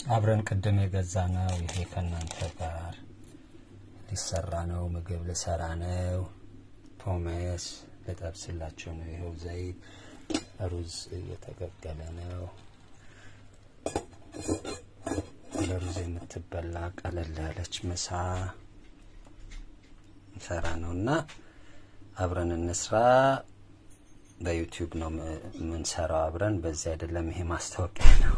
አብረን ቅድም የገዛ ነው። ይሄ ከእናንተ ጋር ሊሰራ ነው። ምግብ ልሰራ ነው። ፖሜስ ልጠብስላቸው ነው። ይኸው ዘይት፣ ሩዝ እየተቀቀለ ነው። ለሩዝ የምትበላ ቀለል ያለች ምሳ እንሰራ ነው እና አብረን እንስራ። በዩቲዩብ ነው የምንሰራው አብረን። በዚህ አይደለም፣ ይሄ ማስታወቂያ ነው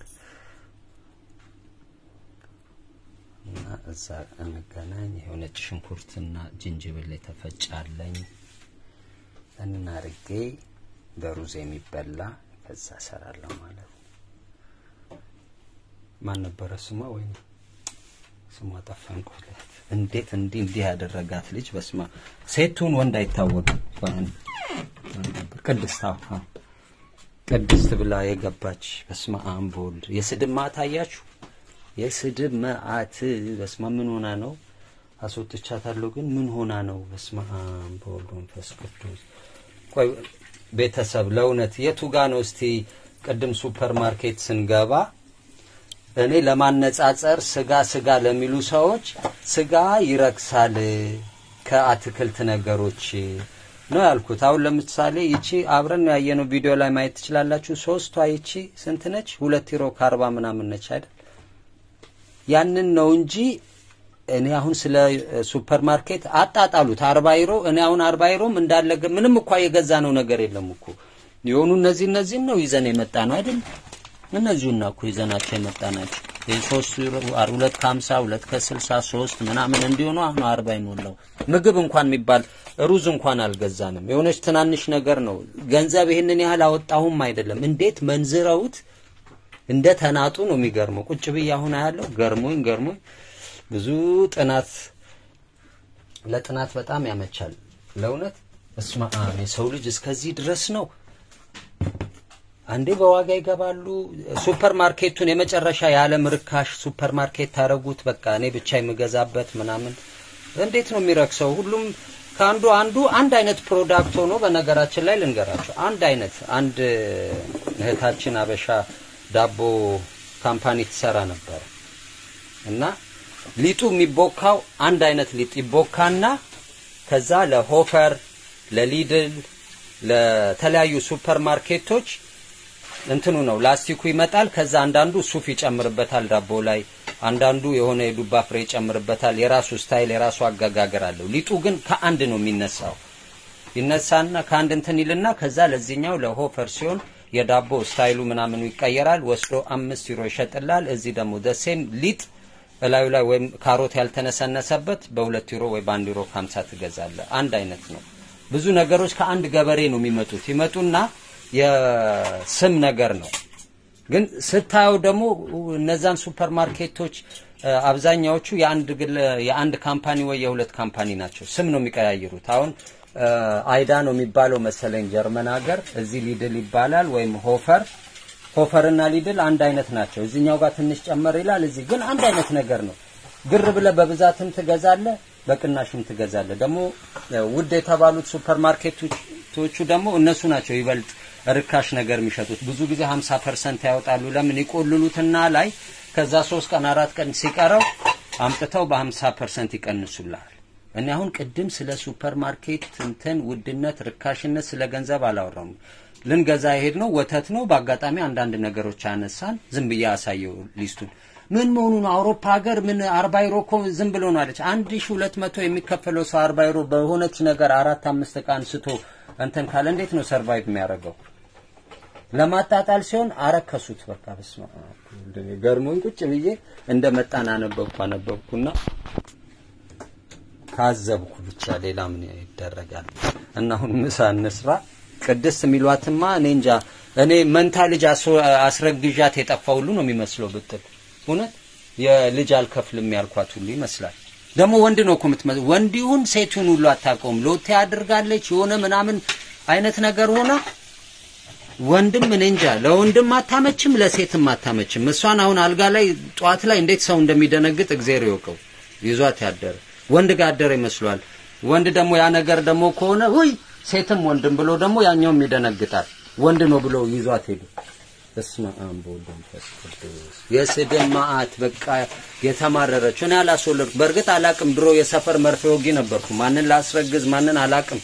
እና እዛ እንገናኝ። ይኸው ነጭ ሽንኩርትና ጅንጅብል የተፈጫለኝ እናርጌ በሩዝ የሚበላ ከዛ እሰራለሁ ማለት ነው። ማን ነበረ ስሟ? ወይ ስሟ ጠፋኝ። ቆለት እንዴት እንዲህ እንዲህ ያደረጋት ልጅ በስማ ሴቱን ወንድ አይታወቅም። ቅድስት አዎ፣ ቅድስት ብላ የገባች በስመ አብ በወልድ የስድብ ማዕት አያችሁ? የስድብ መዓት በስመ ምን ሆና ነው? አስወጥቻታለሁ ግን ምን ሆና ነው? በስመ አብ በወልድ መንፈስ ቅዱስ። ቆይ ቤተሰብ ለእውነት የቱ ጋ ነው? እስቲ ቅድም ሱፐር ማርኬት ስንገባ እኔ ለማነጻጸር ስጋ ስጋ ለሚሉ ሰዎች ስጋ ይረክሳል ከአትክልት ነገሮች ነው ያልኩት። አሁን ለምሳሌ ይቺ አብረን ያየነው ቪዲዮ ላይ ማየት ትችላላችሁ። ሶስቷ ይቺ ስንት ነች? ሁለት ዩሮ ከአርባ ምናምን ነች አይደል? ያንን ነው እንጂ እኔ አሁን ስለ ሱፐር ማርኬት አጣጣሉት አርባ ዩሮ። እኔ አሁን አርባ ዩሮም እንዳለ ምንም እኳ የገዛ ነው ነገር የለም እኮ የሆኑ እነዚህ እነዚህን ነው ይዘን የመጣ ነው አይደል? እነዚሁና እኮ ይዘናቸው የመጣ ናቸው። ሶስት ዩሮ ሁለት ከሀምሳ ሁለት ከስልሳ ሶስት ምናምን እንዲሆኑ አሁን አርባ ይሞላው ምግብ እንኳን የሚባል ሩዝ እንኳን አልገዛንም። የሆነች ትናንሽ ነገር ነው። ገንዘብ ይህንን ያህል አወጣሁም አይደለም። እንዴት መንዝረውት እንደ ተናጡ ነው የሚገርመው። ቁጭ ብዬ አሁን ያለው ገርሞኝ ገርሞኝ ብዙ ጥናት ለጥናት በጣም ያመቻል ለእውነት እስማ የሰው ልጅ እስከዚህ ድረስ ነው። አንዴ በዋጋ ይገባሉ። ሱፐር ማርኬቱን የመጨረሻ የዓለም ርካሽ ሱፐር ማርኬት ታረጉት። በቃ እኔ ብቻ የምገዛበት ምናምን እንዴት ነው የሚረክሰው? ሁሉም ከአንዱ አንዱ አንድ አይነት ፕሮዳክት ሆኖ በነገራችን ላይ ልንገራቸው፣ አንድ አይነት አንድ እህታችን አበሻ ዳቦ ካምፓኒ ትሰራ ነበር እና ሊጡ የሚቦካው አንድ አይነት ሊጥ ይቦካና ከዛ ለሆፈር ለሊድል ለተለያዩ ሱፐር ማርኬቶች እንትኑ ነው ላስቲኩ ይመጣል። ከዛ አንዳንዱ ሱፍ ይጨምርበታል ዳቦ ላይ፣ አንዳንዱ የሆነ የዱባ ፍሬ ይጨምርበታል። የራሱ ስታይል የራሱ አገጋገር አለው። ሊጡ ግን ከአንድ ነው የሚነሳው። ይነሳና ከአንድ እንትን ይልና ከዛ ለዚህኛው ለሆፈር ሲሆን የዳቦ ስታይሉ ምናምኑ ይቀየራል። ወስዶ አምስት ዩሮ ይሸጥላል። እዚህ ደግሞ ደሴም ሊጥ እላዩ ላይ ወይም ካሮት ያልተነሰነሰበት በሁለት ዩሮ ወይ በአንድ ዩሮ ከሀምሳ ትገዛለ። አንድ አይነት ነው። ብዙ ነገሮች ከአንድ ገበሬ ነው የሚመጡት። ይመጡና የስም ነገር ነው። ግን ስታየው ደግሞ እነዛን ሱፐር ማርኬቶች አብዛኛዎቹ የአንድ ግለ የአንድ ካምፓኒ ወይ የሁለት ካምፓኒ ናቸው። ስም ነው የሚቀያይሩት። አሁን አይዳ ነው የሚባለው መሰለኝ ጀርመን ሀገር፣ እዚህ ሊድል ይባላል ወይም ሆፈር ሆፈርና ሊድል አንድ አይነት ናቸው። እዚህኛው ጋር ትንሽ ጨመር ይላል፣ እዚህ ግን አንድ አይነት ነገር ነው። ግር ብለ በብዛትም ትገዛለ፣ በቅናሽም ትገዛለ። ደግሞ ውድ የተባሉት ሱፐር ማርኬቶቹ ደግሞ እነሱ ናቸው ይበልጥ ርካሽ ነገር የሚሸጡት። ብዙ ጊዜ 50 ፐርሰንት ያወጣሉ። ለምን ይቆልሉትና ላይ ከዛ ሶስት ቀን አራት ቀን ሲቀረው አምጥተው በ50 ፐርሰንት ይቀንሱልሃል። እኔ አሁን ቅድም ስለ ሱፐር ማርኬት እንትን ውድነት፣ ርካሽነት ስለ ገንዘብ አላወራም። ልንገዛ የሄድ ነው ወተት ነው። በአጋጣሚ አንዳንድ ነገሮች አነሳን። ዝም ብዬ አሳየው ሊስቱን ምን መሆኑ ነው? አውሮፓ ሀገር ምን አርባ ዩሮ እኮ ዝም ብሎ ነው አለች። አንድ ሺ ሁለት መቶ የሚከፈለው ሰው አርባ ዩሮ በሆነች ነገር አራት አምስት እቃ አንስቶ እንትን ካለ እንዴት ነው ሰርቫይቭ የሚያደርገው? ለማጣጣል ሲሆን አረከሱት። በቃ በስመ አብ ገርሞኝ ቁጭ ብዬ እንደ መጣን አነበብኩ አነበብኩና ታዘብኩ። ብቻ ሌላ ምን ይደረጋል? እና አሁን ምሳ እንስራ። ቅድስት የሚሏትማ እኔ እንጃ። እኔ መንታ ልጅ አስረግዣት የጠፋ ሁሉ ነው የሚመስለው ብትል እውነት የልጅ አልከፍልም ያልኳት ሁሉ ይመስላል። ደግሞ ወንድ ነው እኮ የምትመስለው። ወንድ ይሁን ሴት ይሁን ሁሉ አታውቀውም። ሎቴ አድርጋለች የሆነ ምናምን አይነት ነገር ሆና ወንድም እኔ እንጃ ለወንድም አታመችም፣ ለሴትም አታመችም። እሷን አሁን አልጋ ላይ ጠዋት ላይ እንዴት ሰው እንደሚደነግጥ እግዚአብሔር ይወቀው። ይዟት ያደረ ወንድ ጋር አደረ ይመስሏል። ወንድ ደግሞ ያ ነገር ደግሞ ከሆነ ውይ ሴትም ወንድም ብሎ ደግሞ ያኛውም ይደነግጣል። ወንድ ነው ብሎ ይዟት ሄዱ። በስመ አብ ወወልድ ወመንፈስ ቅዱስ የስድብ መዓት በቃ የተማረረች እኔ አላስወለድኩ በእርግጥ አላቅም ድሮ የሰፈር መርፌ ወጊ ነበርኩ ማንን ላስረግዝ ማንን አላቅም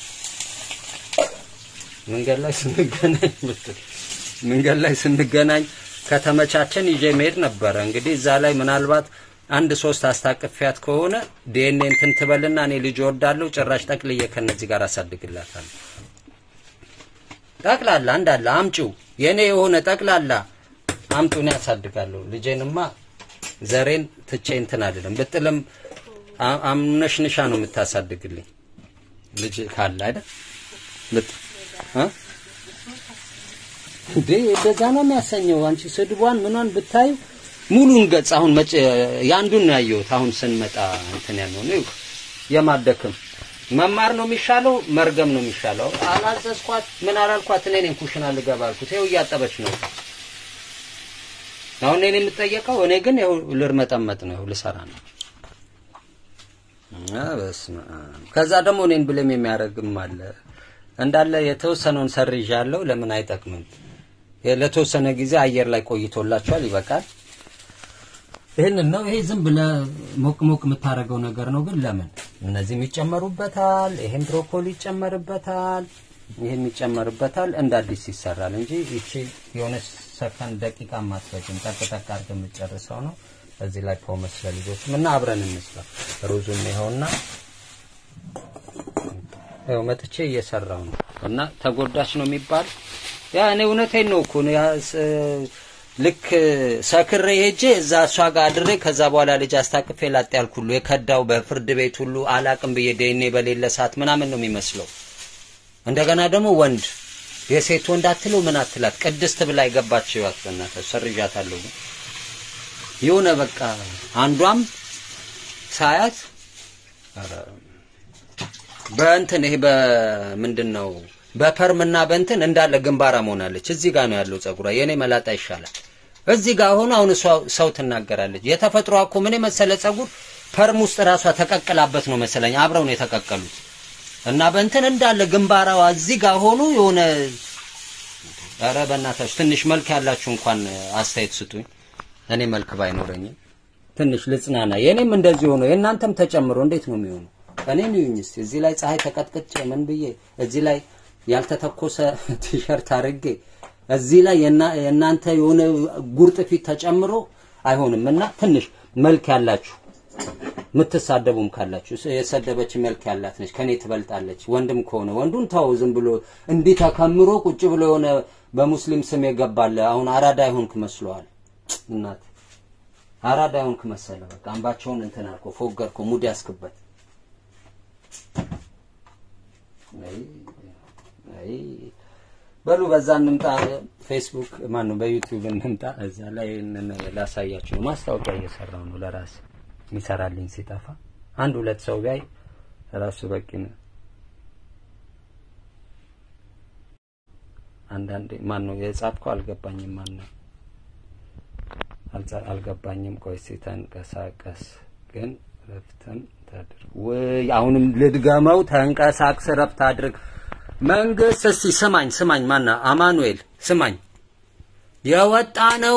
መንገድ ላይ ስንገናኝ ብትል መንገድ ላይ ስንገናኝ ከተመቻቸን ይዤ መሄድ ነበረ እንግዲህ እዛ ላይ ምናልባት አንድ ሶስት አስታቅፊያት ከሆነ ዲኤንኤ እንትን ትበልና እኔ ልጅ ወዳለሁ ጭራሽ ጠቅልዬ ከነዚህ ጋር አሳድግላታለሁ ጠቅላላ እንዳለ አምጪው የኔ የሆነ ጠቅላላ አምጡን ያሳድጋለሁ። ልጄንማ ዘሬን ትቼ እንትን አይደለም ብጥልም አ- አምነሽንሻ ነው የምታሳድግልኝ ልጅ ካለ አይደል ልጥ እ እንዴ እንደዛ ነው የሚያሰኘው። አንቺ ስድቧን ምኗን ብታዩ ሙሉን ገጽ አሁን መጭ ያንዱን ነው ያየሁት። አሁን ስንመጣ እንትን ያለው ነው የማደክም መማር ነው የሚሻለው፣ መርገም ነው የሚሻለው። አላዘዝኳት ምን አላልኳት። እኔ ነኝ ኩሽና ልገባ አልኩት። ይኸው እያጠበች ነው። አሁን እኔ የምጠየቀው እኔ ግን ይኸው ልርመጠመጥ ነው፣ ይኸው ልሰራ ነው። አ በስመ አብ። ከዛ ደግሞ እኔን ብለም የሚያደርግም አለ እንዳለ የተወሰነውን ሰርዣለሁ። ለምን አይጠቅምም? ለተወሰነ ጊዜ አየር ላይ ቆይቶላቸዋል፣ ይበቃል። ይህንን ነው። ይሄ ዝም ብለህ ሞቅ ሞቅ የምታደርገው ነገር ነው። ግን ለምን እነዚህም ይጨመሩበታል፣ ይሄም ብሮኮሊ ይጨመርበታል፣ ይሄም ይጨመርበታል። እንደ አዲስ ይሰራል እንጂ ይቺ የሆነ ሰከንድ ደቂቃ ማትፈጅም ጠቅ ጠቅ አድርገህ የምትጨርሰው ነው። እዚህ ላይ ፖመስ ለልጆችም እና አብረን እንስራ። ሩዙም ይኸውና ይኸው መጥቼ እየሰራው ነው እና ተጎዳች ነው የሚባል ያ እኔ እውነቴን ነው እኮ ነው ያ ስ- ልክ ሰክሬ ሄጄ እዛ እሷ ጋር አድሬ ከዛ በኋላ ልጅ አስታቅፌ ላጥ ያልኩ ሁሉ የከዳው በፍርድ ቤት ሁሉ አላቅም ብዬ ዴኔ በሌለ ሰዓት ምናምን ነው የሚመስለው። እንደገና ደግሞ ወንድ የሴት ወንድ አትለው ምን አትላት ቅድስት ብላ የገባች ይዋት በእናትህ ሰርዣታለሁ። ግን የሆነ በቃ አንዷም ሳያት ኧረ በእንትን ይሄ በምንድን ነው በፐርምና በእንትን እንዳለ ግንባራ መሆናለች። እዚህ ጋር ነው ያለው ጸጉሯ። የኔ መላጣ ይሻላል። እዚህ ጋር ሆኖ አሁን እሷ ሰው ትናገራለች። የተፈጥሯ እኮ ምን የመሰለ ጸጉር ፐርም ውስጥ ራሷ ተቀቅላበት ነው መሰለኝ። አብረው ነው የተቀቀሉት እና በእንትን እንዳለ ግንባራዋ እዚህ ጋር ሆኖ የሆነ ኧረ በእናታችሁ ትንሽ መልክ ያላችሁ እንኳን አስተያየት ስጡኝ። እኔ መልክ ባይኖረኝም ትንሽ ልጽናና። የኔም እንደዚህ ሆኖ የእናንተም ተጨምሮ እንዴት ነው የሚሆነው? እኔን ይሁኝ እስቲ እዚህ ላይ ፀሐይ ተቀጥቅጬ ምን ብዬ እዚህ ላይ ያልተተኮሰ ቲሸርት አድርጌ እዚህ ላይ የና- የእናንተ የሆነ ጉርጥ ፊት ተጨምሮ አይሆንም እና ትንሽ መልክ ያላችሁ የምትሳደቡም ካላችሁ ስ- የሰደበች መልክ ያላት ነች፣ ከኔ ትበልጣለች። ወንድም ከሆነ ወንዱን ተው፣ ዝም ብሎ እንዲህ ተከምሮ ቁጭ ብሎ የሆነ በሙስሊም ስም የገባለ አሁን አራዳ ይሆንክ መስለዋል። እናት አራዳ ይሆንክ መሰለ። በቃ አምባቸውን እንትን አልኮ ፎገርኮ ሙድ ያስክበት። አይ አይ በሉ በዛ እንምጣ። ፌስቡክ ማን ነው በዩቲዩብ እንምጣ። እዛ ላይ እንን ላሳያችሁ ነው። ማስታወቂያ እየሰራው ነው ለራስ የሚሰራልኝ ሲጠፋ አንድ ሁለት ሰው ቢያይ ራሱ በቂ ነው። አንዳንዴ ማን ነው የጻፍከው? አልገባኝም። ማን ነው አልጻ- አልገባኝም። ቆይ እስኪ ተንቀሳቀስ ግን ረፍትም ታድርግ ወይ አሁንም ልድገመው። ተንቀሳቅስ ረፍት አድርግ። መንግስት እስቲ ስማኝ ስማኝ፣ ማና አማኑኤል ስማኝ፣ የወጣ ነው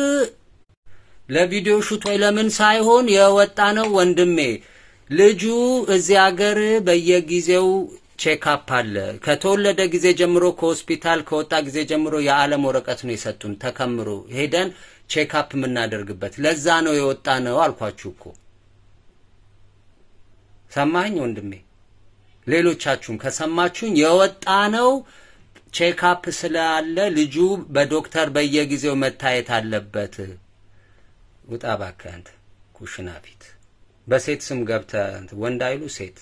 ለቪዲዮ ሹት ወይ ለምን ሳይሆን የወጣ ነው ወንድሜ። ልጁ እዚህ ሀገር በየጊዜው ቼክአፕ አለ። ከተወለደ ጊዜ ጀምሮ ከሆስፒታል ከወጣ ጊዜ ጀምሮ የዓለም ወረቀት ነው የሰጡን ተከምሮ ሄደን ቼክአፕ የምናደርግበት። ለዛ ነው የወጣ ነው አልኳችሁ እኮ። ሰማኝ ወንድሜ። ሌሎቻችሁም ከሰማችሁኝ የወጣ ነው ቼክአፕ ስላለ ልጁ በዶክተር በየጊዜው መታየት አለበት። ውጣ እባክህ አንተ ኩሽና ፊት በሴት ስም ገብተህ እንትን ወንድ አይሉ ሴት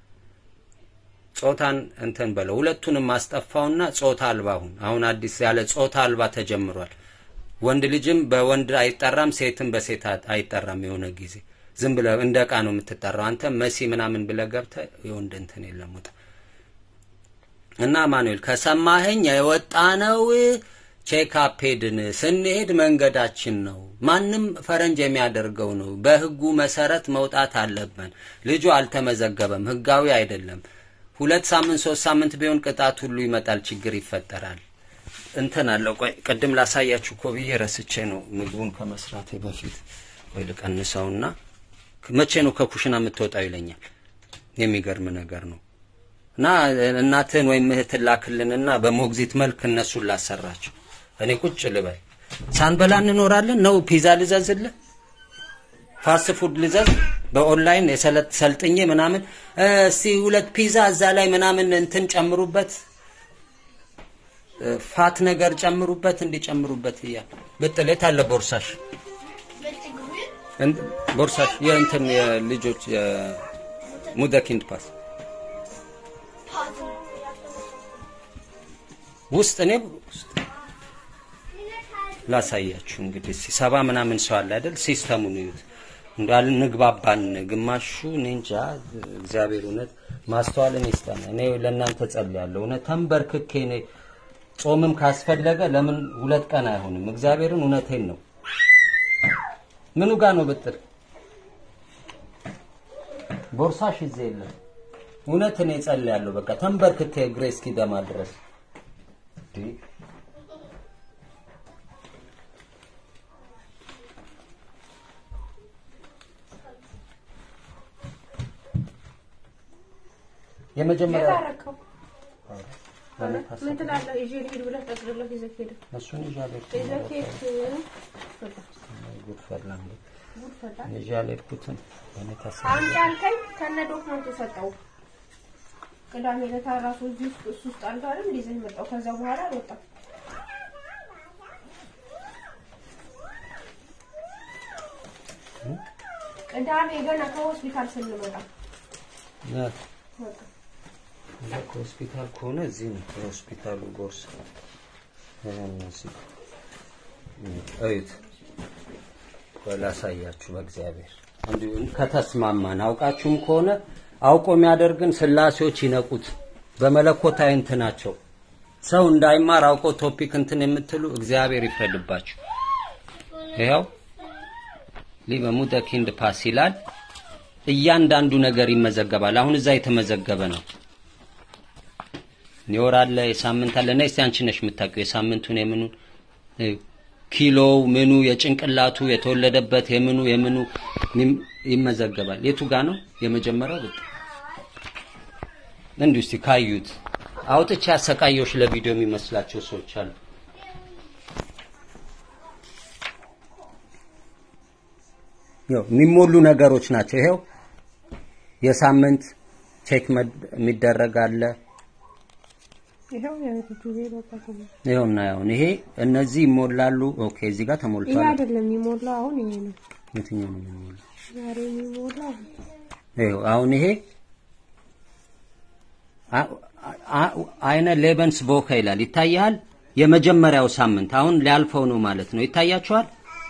ጾታን እንትን በለው ሁለቱንም አስጠፋውና ጾታ አልባ ሁን። አሁን አዲስ ያለ ጾታ አልባ ተጀምሯል። ወንድ ልጅም በወንድ አይጠራም፣ ሴትም በሴት አይጠራም። የሆነ ጊዜ ዝም ብለህ እንደ ዕቃ ነው የምትጠራው። አንተ መሲ ምናምን ብለህ ገብተህ የወንድ እንትን የለም ውጣ። እና ማኑኤል ከሰማኸኝ የወጣ ነው ቼክአፕ ሄድን። ስንሄድ መንገዳችን ነው። ማንም ፈረንጅ የሚያደርገው ነው። በህጉ መሰረት መውጣት አለብን። ልጁ አልተመዘገበም፣ ህጋዊ አይደለም። ሁለት ሳምንት ሶስት ሳምንት ቢሆን ቅጣት ሁሉ ይመጣል፣ ችግር ይፈጠራል። እንትን አለው። ቆይ ቅድም ላሳያችሁ እኮ ብዬ ረስቼ ነው ምግቡን ከመስራቴ በፊት። ወይ ልቀንሰውና መቼ ነው ከኩሽና የምትወጣው ይለኛል። የሚገርም ነገር ነው። እና እናትህን ወይም እህትን ላክልንና በሞግዚት መልክ እነሱን ላሰራቸው። እኔ ቁጭ ልበል። ሳንበላ እንኖራለን ነው? ፒዛ ልዘዝልህ? ፋስት ፉድ ልዘዝ? በኦንላይን የሰለጥ ሰልጥኜ ምናምን እስቲ ሁለት ፒዛ እዛ ላይ ምናምን እንትን ጨምሩበት ፋት ነገር ጨምሩበት እንዲጨምሩበት እያል ብጥል የት አለ ቦርሳሽ? እን- ቦርሳሽ የእንትን የልጆች የሙደኪንድ ፓስ ውስጥ እኔ ውስጥ ላሳያችሁ እንግዲህ እስኪ ሰባ ምናምን ሰው አለ አይደል? ሲስተሙን እዩት። እንዳል ንግባባን ግማሹ እኔ እንጃ። እግዚአብሔር እውነት ማስተዋልን ይስጠን። እኔ ለእናንተ ጸልያለሁ። እውነት ተንበርክኬ እኔ ጾምም ካስፈለገ ለምን ሁለት ቀን አይሆንም? እግዚአብሔርን እውነቴን ነው። ምኑ ጋር ነው ብጥል ቦርሳሽ ይዘ የለም። እውነት እኔ ጸልያለሁ። በቃ ተንበርክኬ እግሬ እስኪደማ ድረስ እንዴ የመጀመሪያ የታረከው ምን ትላለህ? ይዤ ልሂድ ብለህ ጠቅልለህ ይዘህ ሄደህ እሱን ይዤ አልሄድኩም። ይዘህ ሄድክ። ጉድ ፈላ እንዴ! ጉድ ፈላ። ይዤ አልሄድኩትም። እኔ ታስብ አምጪ አልከኝ ከነ ዶክመንቱ ሰጠው። ቅዳሜ ዕለት ራሱ እዚህ ውስጥ እሱ ውስጥ አልጋ አይደል ይዘህ መጣው። ከዛ በኋላ አልወጣም። ቅዳሜ ገና ከሆስፒታል ስንመጣ ናት በቃ እዛ ከሆስፒታል ከሆነ እዚህ ነው የሆስፒታሉ ቦርሳ። እነዚህ እዩት፣ ቆይ ላሳያችሁ። በእግዚአብሔር እንዲሁ ከተስማማን አውቃችሁም ከሆነ አውቆ የሚያደርግን ስላሴዎች ይነቁት በመለኮታዊ እንትናቸው ሰው እንዳይማር አውቆ ቶፒክ እንትን የምትሉ እግዚአብሔር ይፍረድባችሁ። ይኸው ሊበሙተ ኪንድ ፓስ ይላል። እያንዳንዱ ነገር ይመዘገባል። አሁን እዛ የተመዘገበ ነው። የወር አለ፣ የሳምንት አለ። እና እስቲ አንቺ ነሽ የምታውቂው የሳምንቱን የምኑን እዩ። ኪሎው ምኑ የጭንቅላቱ የተወለደበት የምኑ የምኑ ይም- ይመዘገባል። የቱ ጋ ነው የመጀመሪያው? ብጥ እንዲሁ እስቲ ካዩት አውጥቼ ያሰቃየዎች ለቪዲዮ የሚመስላቸው ሰዎች አሉ። ያው የሚሞሉ ነገሮች ናቸው። ይሄው የሳምንት ቼክ መድ- የሚደረግ አለ። ይኸው የቤቱ ጊዜ በቃ ተሞ ይኸውና ያውን ይሄ እነዚህ ይሞላሉ። ኦኬ እዚህ ጋር ይሄ ተሞልቷል። አይደለም የሚሞላው፣ አሁን ይሄ ነው የትኛው ነው የሚሞላው? ዛሬ የሚሞላው። ይኸው አሁን ይሄ አ- አ- አይነ ሌበንስ ቦካ ይላል ይታያል። የመጀመሪያው ሳምንት አሁን ሊያልፈው ነው ማለት ነው። ይታያችኋል።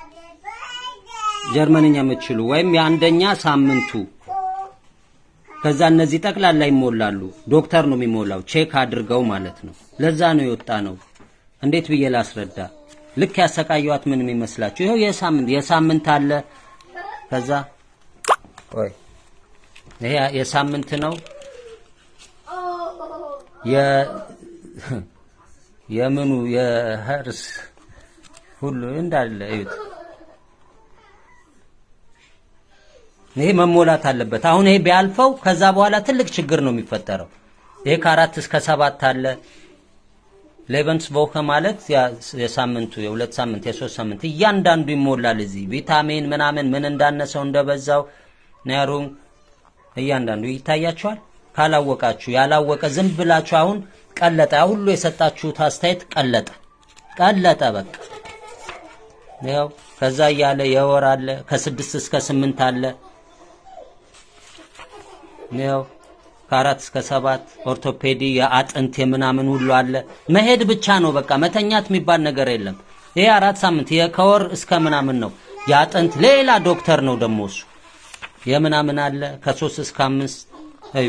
ጀርመንኛ የምትችሉ ወይም የአንደኛ ሳምንቱ ከዛ እነዚህ ጠቅላላ ይሞላሉ። ዶክተር ነው የሚሞላው ቼክ አድርገው ማለት ነው። ለዛ ነው የወጣ ነው። እንዴት ብዬ ላስረዳ? ልክ ያሰቃየዋት ምን የሚመስላችሁ? ይኸው የሳምንት የሳምንት አለ። ከዛ ቆይ ይሄ የሳምንት ነው። የ የምኑ የህርስ ሁሉ እንዳለ እዩት። ይሄ መሞላት አለበት። አሁን ይሄ ቢያልፈው ከዛ በኋላ ትልቅ ችግር ነው የሚፈጠረው። ይሄ ከአራት እስከ ሰባት አለ። ሌቨንስ ቦከ ማለት ያ- የሳምንቱ የሁለት ሳምንት የሶስት ሳምንት እያንዳንዱ ይሞላል። እዚህ ቪታሚን ምናምን ምን እንዳነሰው እንደበዛው ነሩን እያንዳንዱ ይታያችኋል። ካላወቃችሁ ያላወቀ ዝም ብላችሁ አሁን ቀለጠ። ያ ሁሉ የሰጣችሁት አስተያየት ቀለጠ ቀለጠ በቃ ያው ከዛ እያለ የወር አለ ከስድስት እስከ ስምንት አለ ያው ከአራት እስከ ሰባት ኦርቶፔዲ የአጥንት የምናምን ሁሉ አለ። መሄድ ብቻ ነው በቃ መተኛት የሚባል ነገር የለም። ይሄ አራት ሳምንት ይሄ ከወር እስከ ምናምን ነው። የአጥንት ሌላ ዶክተር ነው ደግሞ እሱ የምናምን አለ ከሶስት እስከ አምስት እዩ።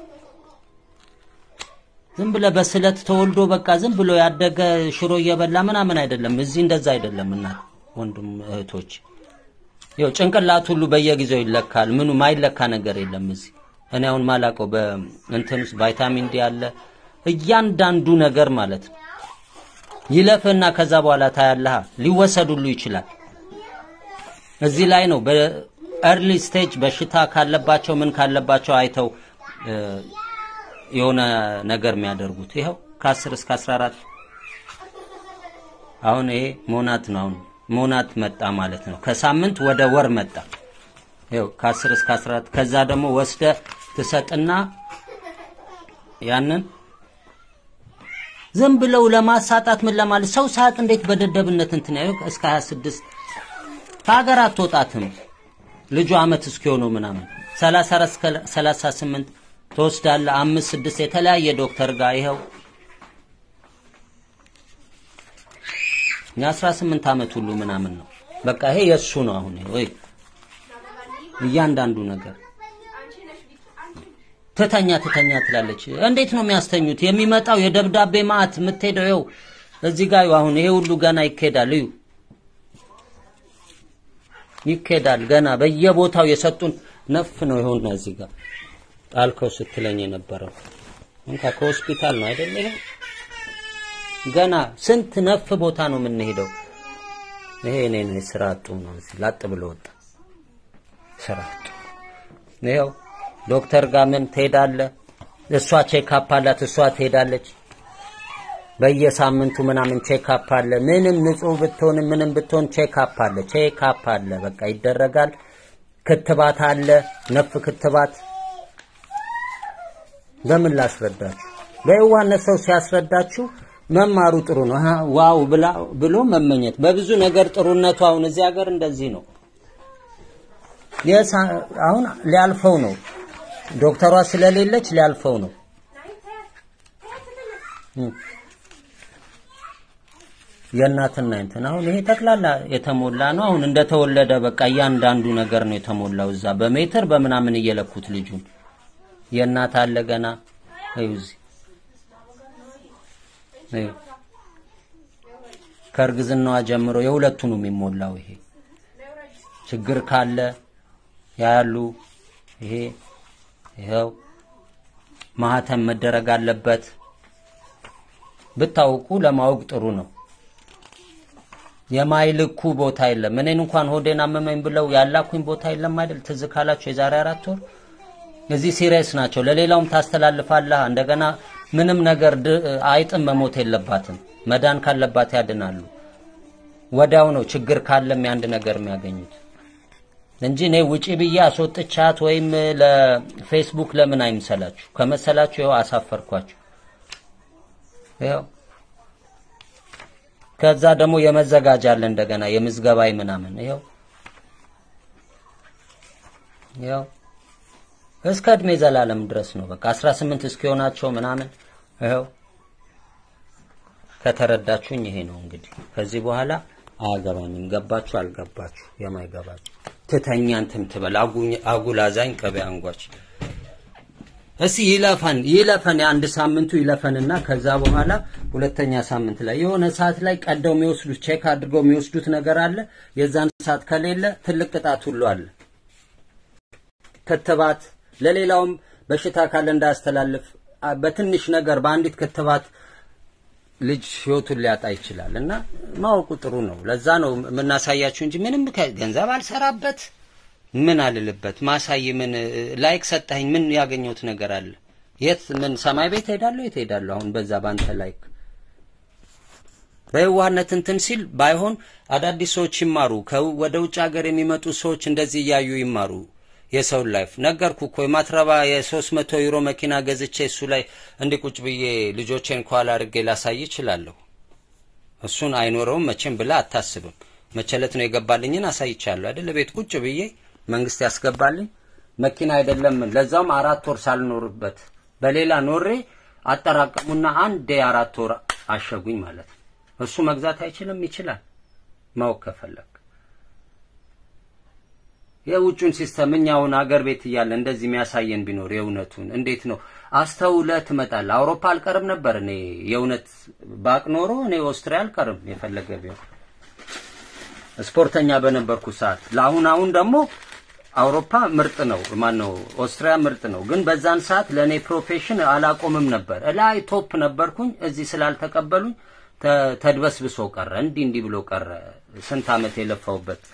ዝም ብለ በስለት ተወልዶ በቃ ዝም ብሎ ያደገ ሽሮ እየበላ ምናምን አይደለም። እዚህ እንደዛ አይደለም። እናት ወንድም እህቶች፣ ይኸው ጭንቅላት ሁሉ በየጊዜው ይለካል። ምኑ ማይለካ ነገር የለም እዚህ። እኔ አሁን ማላቀው በእንትን ውስጥ ቫይታሚን ዲ አለ እያንዳንዱ ነገር ማለት ነው። ይለፍና ከዛ በኋላ ታያለህ። ሊወሰዱሉ ይችላል። እዚህ ላይ ነው በኤርሊ ስቴጅ በሽታ ካለባቸው ምን ካለባቸው አይተው እ፣ የሆነ ነገር የሚያደርጉት ይኸው ከ10 እስከ 14 አሁን ይሄ ሞናት ነው። አሁን ሞናት መጣ ማለት ነው። ከሳምንት ወደ ወር መጣ። ይኸው ከ10 እስከ 14 ከዛ ደግሞ ወስደ ትሰጥና ያንን ዝም ብለው ለማሳጣት ምን ለማለት ሰው ሰዓት እንዴት በደደብነት እንትን ያለው እስከ 26 ከሀገር አትወጣትም ልጁ አመት እስኪሆነው ምናምን 34 እስከ 38 ትወስዳለህ። አምስት ስድስት የተለያየ ዶክተር ጋር ይኸው የ18 አመት ሁሉ ምናምን ነው። በቃ ይሄ የእሱ ነው። አሁን ይሄ ወይ እያንዳንዱ ነገር ትተኛ ትተኛ ትላለች። እንዴት ነው የሚያስተኙት? የሚመጣው የደብዳቤ ማዕት የምትሄደው ይኸው እዚህ ጋር ይኸው አሁን ይሄ ሁሉ ገና ይካሄዳል። እዩ ይካሄዳል ገና በየቦታው የሰጡን ነፍ ነው። ይኸውና እዚህ ጋር ጣልከው ስትለኝ የነበረው እንካ ከሆስፒታል ነው አይደል? ይሄ ገና ስንት ነፍ ቦታ ነው የምንሄደው። ይሄ እኔ ነኝ ስራ አጡ ነው እዚህ ላጥ ብሎ ወጣ ስራ አጡ። ይኸው ዶክተር ጋር ምን ትሄዳለህ? እሷ ቼክአፕ አላት፣ እሷ ትሄዳለች። በየሳምንቱ ምናምን ቼክአፕ አለ። ምንም ንጹህ ብትሆን ምንም ብትሆን ቼክአፕ አለ፣ ቼክአፕ አለ። በቃ ይደረጋል። ክትባት አለ፣ ነፍ ክትባት። በምን ላስረዳችሁ? በየዋህነት ሰው ሲያስረዳችሁ መማሩ ጥሩ ነው። አሃ ዋው ብላ ብሎ መመኘት በብዙ ነገር ጥሩነቱ አሁን እዚህ ሀገር እንደዚህ ነው። የሳ አሁን ሊያልፈው ነው። ዶክተሯ ስለሌለች ሊያልፈው ነው። የእናትና እንትን አሁን ይሄ ጠቅላላ የተሞላ ነው። አሁን እንደተወለደ በቃ እያንዳንዱ ነገር ነው የተሞላው። እዛ በሜትር በምናምን እየለኩት ልጁን የእናት አለ ገና እዩ እዚህ እዩ ከእርግዝናዋ ጀምሮ የሁለቱ ነው የሚሞላው። ይሄ ችግር ካለ ያሉ ይሄ ይኸው ማህተም መደረግ አለበት። ብታውቁ ለማወቅ ጥሩ ነው። የማይልኩ ቦታ የለም። እኔን እንኳን ሆዴን አመመኝ ብለው ያላኩኝ ቦታ የለም አይደል? ትዝ ካላችሁ የዛሬ አራት ወር እዚህ ሲሪየስ ናቸው። ለሌላውም ታስተላልፋለህ። እንደገና ምንም ነገር ድ- አይጥም መሞት የለባትም። መዳን ካለባት ያድናሉ። ወዲያው ነው ችግር ካለም የአንድ ነገር የሚያገኙት እንጂ እኔ ውጪ ብዬ አስወጥቻት ወይም ለፌስቡክ ለምን አይምሰላችሁ? ከመሰላችሁ ይኸው አሳፈርኳችሁ። ይኸው ከዛ ደግሞ የመዘጋጃ አለ እንደገና የምዝገባይ ምናምን ይኸው ይኸው እስከ እድሜ ዘላለም ድረስ ነው። በቃ 18 እስኪሆናቸው ምናምን ይኸው ከተረዳችሁኝ ይሄ ነው እንግዲህ። ከዚህ በኋላ አያገባኝም። ገባችሁ አልገባችሁ የማይገባችሁ ትተኛ እንትን ትበል አጉኝ- አጉል አዛኝ ቅቤ አንጓች። እስቲ ይለፈን ይለፈን የአንድ ሳምንቱ ይለፈንና ከዛ በኋላ ሁለተኛ ሳምንት ላይ የሆነ ሰዓት ላይ ቀደው የሚወስዱት ቼክ አድርገው የሚወስዱት ነገር አለ። የዛን ሰዓት ከሌለ ትልቅ ቅጣት ሁሉ አለ። ክትባት ለሌላውም በሽታ ካለ እንዳያስተላልፍ አ- በትንሽ ነገር በአንዲት ክትባት ልጅ ህይወቱን ሊያጣ ይችላል እና ማወቁ ጥሩ ነው። ለዛ ነው የምናሳያችሁ እንጂ ምንም ከ- ገንዘብ አልሰራበት ምን አልልበት ማሳይ ምን እ፣ ላይክ ሰጠኸኝ ምን ያገኘሁት ነገር አለ? የት ምን ሰማይ ቤት ሄዳለሁ? የት ሄዳለሁ? አሁን በዛ ባንተ ላይክ በየዋህነት እንትን ሲል ባይሆን አዳዲስ ሰዎች ይማሩ። ከ- ወደ ውጭ ሀገር የሚመጡ ሰዎች እንደዚህ እያዩ ይማሩ። የሰውን ላይፍ ነገርኩ እኮ የማትረባ የሶስት መቶ ዩሮ መኪና ገዝቼ እሱ ላይ እንዲህ ቁጭ ብዬ ልጆቼን ከኋላ አድርጌ ላሳይ እችላለሁ። እሱን አይኖረውም መቼም ብላ አታስብም። መቸለት ነው የገባልኝን አሳይቻለሁ አይደል? ቤት ቁጭ ብዬ መንግስት ያስገባልኝ መኪና አይደለም፣ ለዛውም አራት ወር ሳልኖርበት በሌላ ኖሬ አጠራቀሙና አንድ የአራት ወር አሸጉኝ ማለት ነው። እሱ መግዛት አይችልም? ይችላል። ማወቅ ከፈለግ የውጩን ሲስተም እኛውን አገር ቤት እያለ እንደዚህ የሚያሳየን ቢኖር የእውነቱን እንዴት ነው አስተውለ ትመጣለህ። አውሮፓ አልቀርም ነበር እኔ የእውነት ባቅ ኖሮ እኔ ኦስትሪያ አልቀርም የፈለገ ቢሆን ስፖርተኛ በነበርኩ ሰዓት። ለአሁን አሁን ደግሞ አውሮፓ ምርጥ ነው፣ ማን ነው ኦስትሪያ ምርጥ ነው። ግን በዛን ሰዓት ለእኔ ፕሮፌሽን አላቆምም ነበር። እላይ ቶፕ ነበርኩኝ። እዚህ ስላልተቀበሉኝ ተ- ተድበስብሶ ቀረ። እንዲህ እንዲህ ብሎ ቀረ። ስንት ዓመት የለፋውበት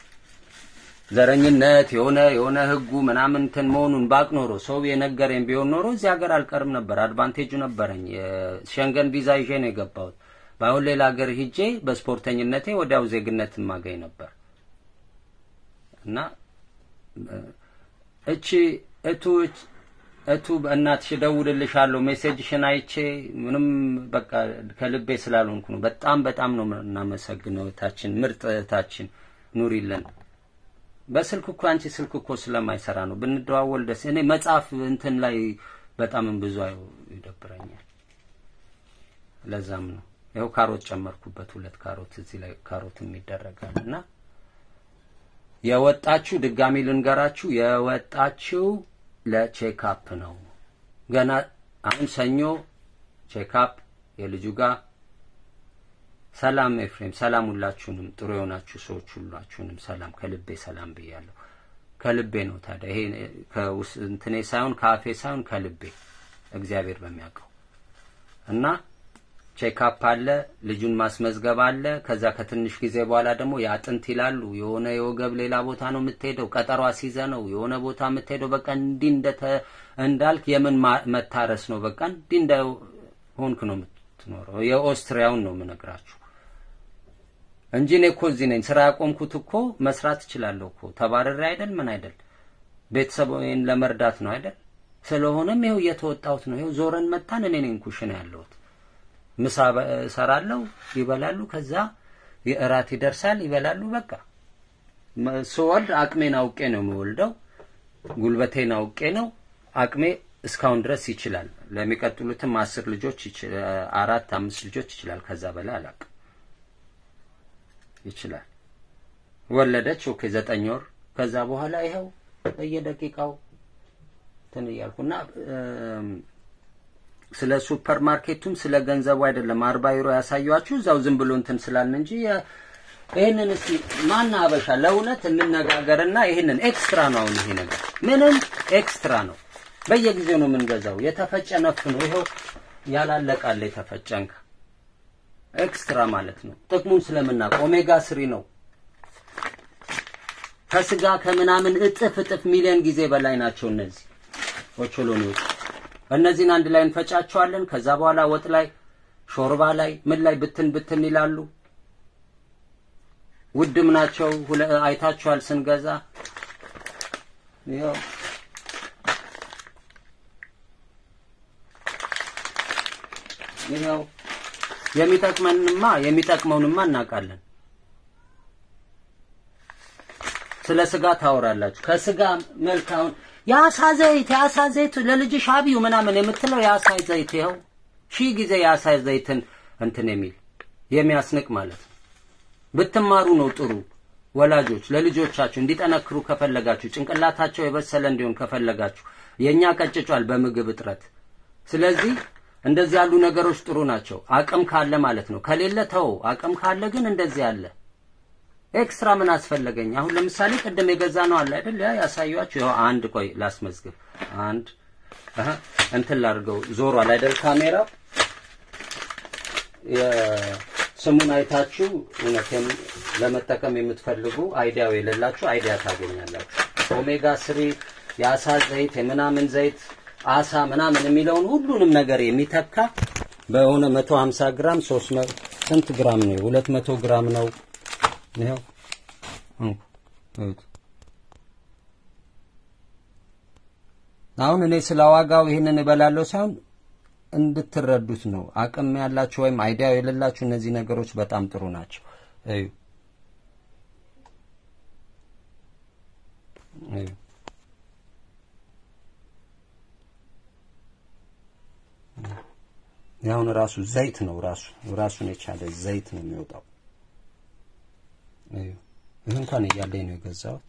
ዘረኝነት የሆነ የሆነ ህጉ ምናምን እንትን መሆኑን ባቅ ኖሮ ሰው የነገረኝ ቢሆን ኖሮ እዚህ ሀገር አልቀርም ነበር። አድቫንቴጁ ነበረኝ። የሸንገን ቪዛ ይዤ ነው የገባሁት። በአሁን ሌላ ሀገር ሂጄ በስፖርተኝነቴ ወዲያው ዜግነት ማገኝ ነበር እና እቺ እቱ እቱ እናትሽ እደውልልሻለሁ ሜሴጅሽን አይቼ ምንም በቃ ከልቤ ስላልሆንኩ ነው። በጣም በጣም ነው እናመሰግነው። እህታችን ምርጥ እህታችን ኑሪልን። በስልክ እኮ አንቺ ስልክ እኮ ስለማይሰራ ነው ብንደዋወል ደስ እኔ መጽሐፍ እንትን ላይ በጣም ብዙ ይደብረኛል። ለዛም ነው ይኸው ካሮት ጨመርኩበት፣ ሁለት ካሮት እዚህ ላይ ካሮትም ይደረጋል እና የወጣችሁ ድጋሚ ልንገራችሁ፣ የወጣችሁ ለቼክአፕ ነው። ገና አሁን ሰኞ ቼክአፕ የልጁ ጋር ሰላም ኤፍሬም፣ ሰላም ሁላችሁንም፣ ጥሩ የሆናችሁ ሰዎች ሁላችሁንም ሰላም ከልቤ ሰላም ብያለሁ። ከልቤ ነው ታዲያ ይሄ ከውስጥ እንትኔ ሳይሆን ከአፌ ሳይሆን ከልቤ እግዚአብሔር በሚያውቀው እና ቼክአፕ አለ፣ ልጁን ማስመዝገብ አለ። ከዛ ከትንሽ ጊዜ በኋላ ደግሞ የአጥንት ይላሉ የሆነ የወገብ ሌላ ቦታ ነው የምትሄደው፣ ቀጠሮ አስይዘ ነው የሆነ ቦታ የምትሄደው። በቃ እንዲህ እንደተ እንዳልክ የምን መታረስ ነው? በቃ እንዲህ እንደ ሆንክ ነው የምትኖረው። የኦስትሪያውን ነው የምነግራችሁ እንጂ እኔ እኮ እዚህ ነኝ። ስራ ያቆምኩት እኮ መስራት እችላለሁ እኮ ተባረሬ አይደል ምን አይደል ቤተሰቦቼን ለመርዳት ነው አይደል። ስለሆነም ይኸው እየተወጣሁት ነው። ይኸው ዞረን መጣን። እኔ ነኝ ኩሽና ያለሁት ምሳ እሰራለሁ፣ ይበላሉ። ከዛ የእራት ይደርሳል፣ ይበላሉ። በቃ ስወልድ አቅሜን አውቄ ነው የምወልደው። ጉልበቴን አውቄ ነው አቅሜ እስካሁን ድረስ ይችላል። ለሚቀጥሉትም አስር ልጆች አራት አምስት ልጆች ይችላል። ከዛ በላይ አላውቅም። ይችላል። ወለደች። ኦኬ ዘጠኝ ወር። ከዛ በኋላ ይኸው በየደቂቃው እንትን እያልኩና ስለ ሱፐር ማርኬቱም ስለ ገንዘቡ አይደለም አርባ ዩሮ ያሳያችሁ እዛው ዝም ብሎ እንትን ስላልን እንጂ ይህንን እስቲ ማን አበሻ ለእውነት እንነጋገርና ይህንን ኤክስትራ ነው። አሁን ይሄ ነገር ምንም ኤክስትራ ነው። በየጊዜው ነው የምንገዛው። የተፈጨ ነፍ ነው። ይኸው ያላለቃለ የተፈጨ እንካ ኤክስትራ ማለት ነው። ጥቅሙን ስለምናውቅ ኦሜጋ ስሪ ነው። ከስጋ ከምናምን እጥፍ እጥፍ ሚሊዮን ጊዜ በላይ ናቸው እነዚህ ኦቾሎኒዎች። እነዚህን አንድ ላይ እንፈጫቸዋለን። ከዛ በኋላ ወጥ ላይ፣ ሾርባ ላይ፣ ምን ላይ ብትን ብትን ይላሉ። ውድም ናቸው። አይታችኋል ስንገዛ። ይኸው ይኸው የሚጠቅመንማ የሚጠቅመውንማ እናውቃለን። ስለ ስጋ ታወራላችሁ። ከስጋ መልካውን የአሳ ዘይት የአሳ ዘይት ለልጅሽ አብዩ ምናምን የምትለው የአሳ ዘይት ይኸው ሺህ ጊዜ የአሳ ዘይትን እንትን የሚል የሚያስንቅ ማለት ነው። ብትማሩ ነው ጥሩ። ወላጆች ለልጆቻችሁ እንዲጠነክሩ ከፈለጋችሁ፣ ጭንቅላታቸው የበሰለ እንዲሆን ከፈለጋችሁ፣ የእኛ ቀጭጯል በምግብ እጥረት። ስለዚህ እንደዚህ ያሉ ነገሮች ጥሩ ናቸው። አቅም ካለ ማለት ነው። ከሌለ ተው። አቅም ካለ ግን እንደዚህ አለ። ኤክስትራ ምን አስፈለገኝ? አሁን ለምሳሌ ቅድም የገዛ ነው አለ አይደል? ያ ያሳያችሁ። ይኸው አንድ ቆይ ላስመዝግብ። አንድ አሃ እንትን ላድርገው። ዞሯል አይደል ካሜራው? የስሙን አይታችሁ እውነቴን ለመጠቀም የምትፈልጉ አይዲያው የሌላችሁ አይዲያ ታገኛላችሁ። ኦሜጋ ስሪ የአሳ ዘይት የምናምን ዘይት አሳ ምናምን የሚለውን ሁሉንም ነገር የሚተካ በሆነ 150 ግራም 300 ስንት ግራም ነው? 200 ግራም ነው። ይኸው አሁን እኔ ስለ ዋጋው ይህንን እበላለሁ ሳይሆን እንድትረዱት ነው። አቅም ያላችሁ ወይም አይዲያው የሌላችሁ እነዚህ ነገሮች በጣም ጥሩ ናቸው። እዩ እዩ ያሁን ራሱ ዘይት ነው። ራሱ ራሱን የቻለ ዘይት ነው የሚወጣው። ይህ እንኳን እያለኝ ነው የገዛሁት።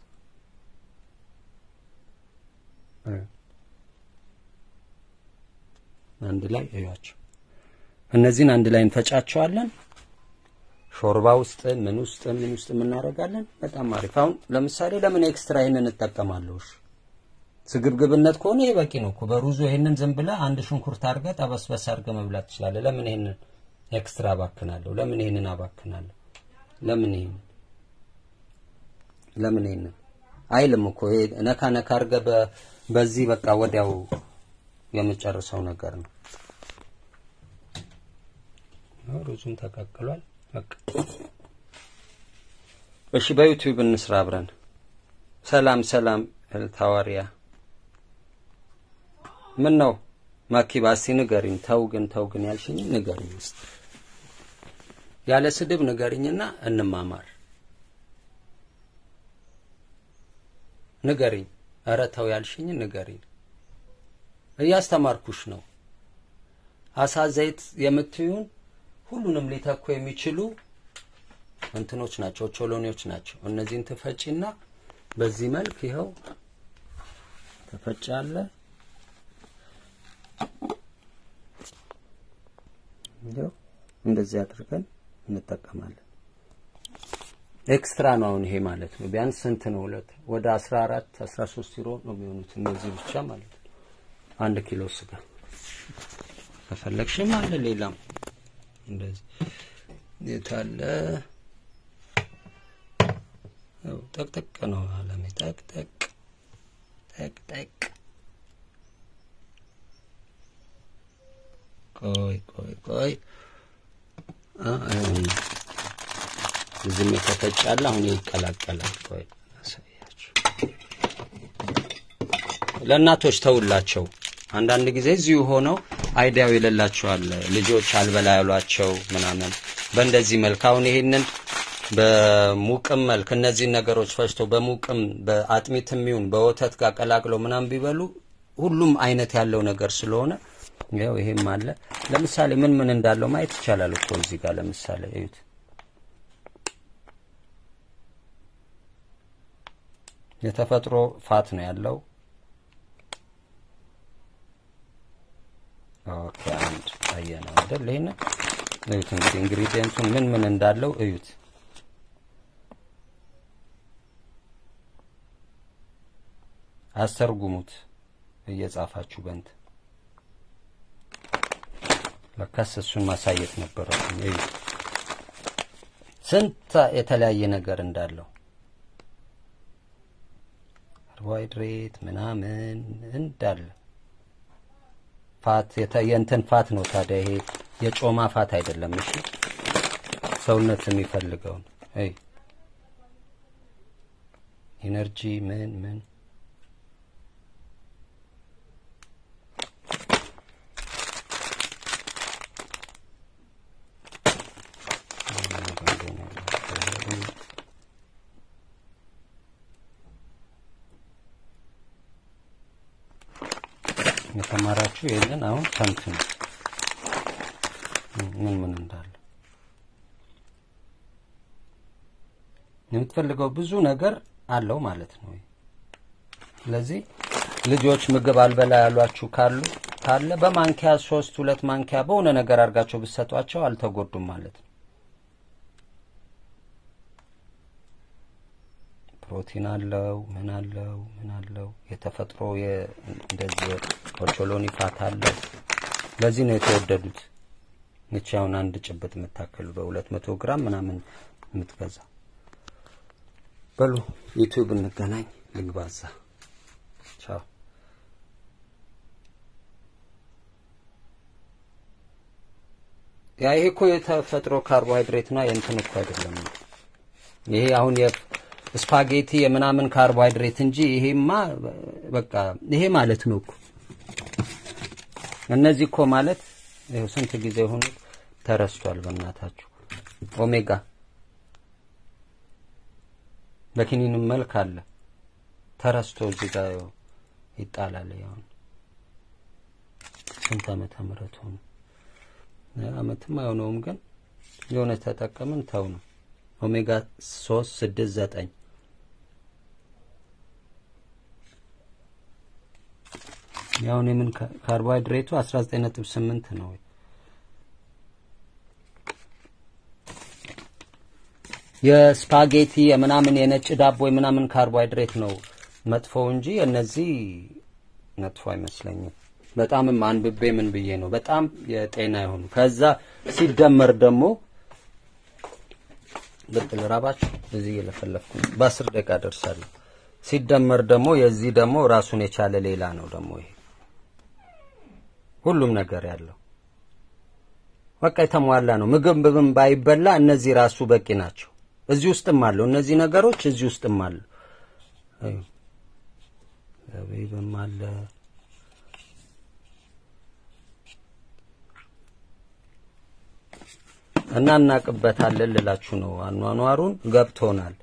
አንድ ላይ እዩዋቸው። እነዚህን አንድ ላይ እንፈጫቸዋለን። ሾርባ ውስጥ ምን ውስጥ ምን ውስጥ እናደርጋለን። በጣም አሪፍ። አሁን ለምሳሌ ለምን ኤክስትራ ይሄንን እጠቀማለሁ? እሺ ስግብግብነት ከሆነ ይሄ በቂ ነው እኮ። በሩዙ ይሄንን ዝም ብለህ አንድ ሽንኩርት አድርገህ ጠበስበስ አድርገህ መብላት ትችላለህ። ለምን ይሄንን ኤክስትራ አባክናለሁ። ለምን ይሄንን አባክናለሁ? ለምን ይሄንን ለምን ይሄንን አይልም እኮ ይሄ ነካ ነካ አድርገህ በ- በዚህ በቃ ወዲያው የምጨርሰው ነገር ነው። ያው ሩዙም ተቀቅሏል። በቃ እሺ፣ በዩቲዩብ እንስራ አብረን። ሰላም ሰላም፣ እልታዋሪያ ምን ነው ማኪባ፣ እስቲ ንገሪኝ። ተው ግን ተው ግን ያልሽኝ ንገሪኝ እስቲ ያለ ስድብ ንገሪኝና እንማማር። ንገሪኝ። ኧረ ተው ያልሽኝ ንገሪኝ። እያስተማርኩሽ ነው። አሳ ዘይት የምትዩን ሁሉንም ሊተኩ የሚችሉ እንትኖች ናቸው፣ ቾሎኔዎች ናቸው። እነዚህን ትፈጪና በዚህ መልክ ይኸው ተፈጫለ። ይኸው እንደዚህ አድርገን እንጠቀማለን። ኤክስትራ ነው አሁን ይሄ ማለት ነው። ቢያንስ ስንት ነው? ሁለት ወደ 14 13 ዩሮ ነው የሚሆኑት እነዚህ ብቻ ማለት ነው። አንድ ኪሎ ስጋ ከፈለግሽም አለ ሌላም እንደዚህ የታለ ያው ጠቅጠቅ ነው አለሜ ጠቅጠቅ ጠቅጠቅ ቆይ ቆይ ቆይ አ አይሆንም ዝም የተፈጫለ አሁን ይቀላቀላል። ቆይ አሳያችሁ። ለእናቶች ተውላቸው። አንዳንድ ጊዜ እዚሁ ሆነው አይዲያው የሌላቸዋል ልጆች አልበላ ያሏቸው ምናምን በእንደዚህ መልክ አሁን ይሄንን በሙቅም መልክ እነዚህን ነገሮች ፈጭተው በሙቅም በአጥሚትም ይሁን በወተት ጋር ቀላቅለው ምናምን ቢበሉ ሁሉም አይነት ያለው ነገር ስለሆነ ያው ይሄም አለ። ለምሳሌ ምን ምን እንዳለው ማየት ይቻላል እኮ እዚህ ጋር ለምሳሌ እዩት። የተፈጥሮ ፋት ነው ያለው። ኦኬ አንድ አየነው አይደል? ይሄን እዩት እንግዲህ ኢንግሪዲየንቱን ምን ምን እንዳለው እዩት። አስተርጉሙት እየጻፋችሁ በንት ለካስ እሱን ማሳየት ነበረብኝ። እዩት ስንት የተለያየ ነገር እንዳለው ካርቦሃይድሬት ምናምን እንዳለ ፋት የእንትን ፋት ነው ታዲያ። ይሄ የጮማ ፋት አይደለም። እሺ ሰውነት የሚፈልገውን አይ ኢነርጂ ምን ምን የተማራችሁ ይሄንን አሁን ተንትኑ ምን ምን እንዳለ የምትፈልገው ብዙ ነገር አለው ማለት ነው። ስለዚህ ልጆች ምግብ አልበላ ያሏችሁ ካሉ ካለ በማንኪያ ሶስት ሁለት ማንኪያ በሆነ ነገር አድርጋቸው ብትሰጧቸው አልተጎዱም ማለት ነው። ፕሮቲን አለው ምን አለው ምን አለው የተፈጥሮ እንደዚህ ኦቾሎኒ ፋት አለው። ለዚህ ነው የተወደዱት። ይቺ አሁን አንድ ጭብጥ የምታክል በሁለት መቶ ግራም ምናምን የምትገዛ በሉ ዩቲዩብ እንገናኝ። ልግባዛ ቻው። ያ ይሄ እኮ የተፈጥሮ ካርቦሃይድሬት ነው። የእንትን እኮ አይደለም። ይሄ አሁን የስፓጌቲ የምናምን ካርቦሃይድሬት እንጂ ይሄማ በቃ ይሄ ማለት ነው እኮ እነዚህ እኮ ማለት ይኸው ስንት ጊዜ ሆኖ ተረስቷል። በእናታችሁ ኦሜጋ በኪኒንም መልክ አለ ተረስቶ እዚህ ጋር ይጣላል። ያው ስንት ዓመተ ምህረት ሆነ አመትም አይሆነውም፣ ግን የሆነ ተጠቀምን ተው ነው ኦሜጋ ሶስት ስድስት ዘጠኝ ያውን የምን ካርቦሃይድሬቱ አስራ ዘጠኝ ነጥብ ስምንት ነው። የስፓጌቲ የምናምን የነጭ ዳቦ የምናምን ካርቦሃይድሬት ነው መጥፎው እንጂ እነዚህ መጥፎ አይመስለኝም። በጣምም አንብቤ ምን ብዬ ነው በጣም የጤና የሆኑ ከዛ ሲደመር ደግሞ ልብ ልራባችሁ እዚህ እየለፈለፍኩ ነው። በአስር ደቂቃ ደርሳለሁ። ሲደመር ደግሞ የዚህ ደግሞ ራሱን የቻለ ሌላ ነው ደግሞ ይሄ ሁሉም ነገር ያለው በቃ የተሟላ ነው። ምግብ ብብም ባይበላ እነዚህ ራሱ በቂ ናቸው። እዚህ ውስጥም አለው እነዚህ ነገሮች እዚህ ውስጥም አሉ። አዩ ዘቢብም አለ እና እናቅበታለን ልላችሁ ነው። አኗኗሩን ገብቶናል።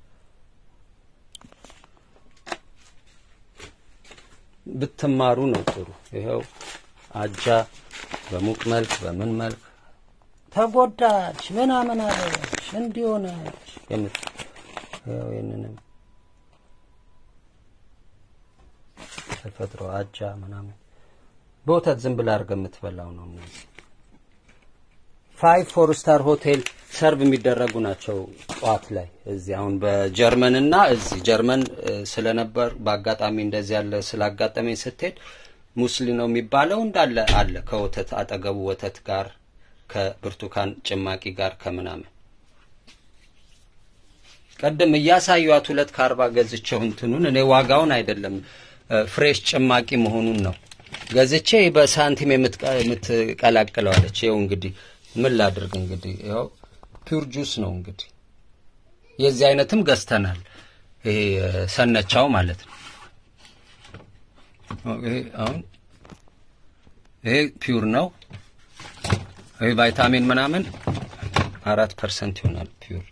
ብትማሩ ነው ጥሩ። ይኸው አጃ በሙቅ መልክ በምን መልክ ተጎዳች ምናምን አለች እንዲሆነች የምት ይኸው ይህንንም ተፈጥሮ አጃ ምናምን በወተት ዝም ብላ አድርገህ የምትበላው ነው። እነዚህ ፋይቭ ፎር ስታር ሆቴል ሰርቭ የሚደረጉ ናቸው። ጠዋት ላይ እዚህ አሁን በጀርመን እና እዚህ ጀርመን እ፣ ስለነበር በአጋጣሚ እንደዚህ ያለ ስላጋጠመኝ ስትሄድ ሙስሊ ነው የሚባለው እንዳለ አለ ከወተት አጠገቡ ወተት ጋር ከብርቱካን ጭማቂ ጋር ከምናምን ቀደም እያሳዩት ሁለት ከአርባ ገዝቼው እንትኑን እኔ ዋጋውን አይደለም እ፣ ፍሬሽ ጭማቂ መሆኑን ነው ገዝቼ በሳንቲም የምትቀ- የምትቀላቅለው አለች። ይኸው እንግዲህ ምን ላድርግ እንግዲህ ይኸው ፒውር ጁስ ነው እንግዲህ የዚህ አይነትም ገዝተናል። ይሄ እ፣ ሰነቻው ማለት ነው። ኦ፣ ይሄ አሁን ይሄ ፒውር ነው። ይሄ ቫይታሚን ምናምን አራት ፐርሰንት ይሆናል ፒውር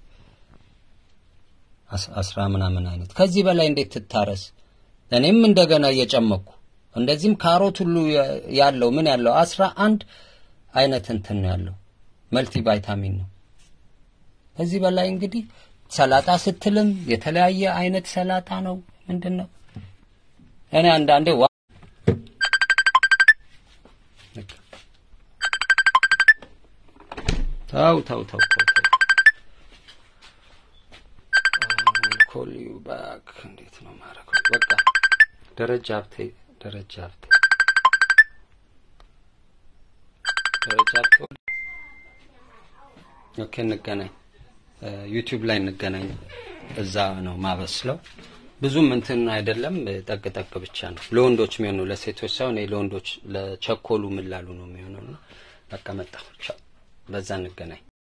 አስ- አስራ ምናምን አይነት ከዚህ በላይ እንዴት ትታረስ? እኔም እንደገና እየጨመኩ እንደዚህም ካሮት ሁሉ ያ- ያለው ምን ያለው አስራ አንድ አይነት እንትን ነው ያለው መልቲ ቫይታሚን ነው። ከዚህ በላይ እንግዲህ ሰላጣ ስትልም የተለያየ አይነት ሰላጣ ነው። ምንድን ነው እኔ አንዳንዴ ዋ ተው ተው ተው ተው ተው ኮል ዩ ባክ እንዴት ነው ማረከው? በቃ ደረጃ ሀብቴ ደረጃ ሀብቴ ደረጃ ሀብቴ ኦኬ፣ እንገናኝ ዩቲዩብ ላይ እንገናኝ። እዛ ነው ማበስለው። ብዙም እንትን አይደለም፣ ጠቅ ጠቅ ብቻ ነው። ለወንዶች የሚሆነው ለሴቶች ሳይሆን ይሄ ለወንዶች ለቸኮሉ ምላሉ ነው የሚሆነው። እና በቃ መጣሁ። ቻው። በዛ እንገናኝ።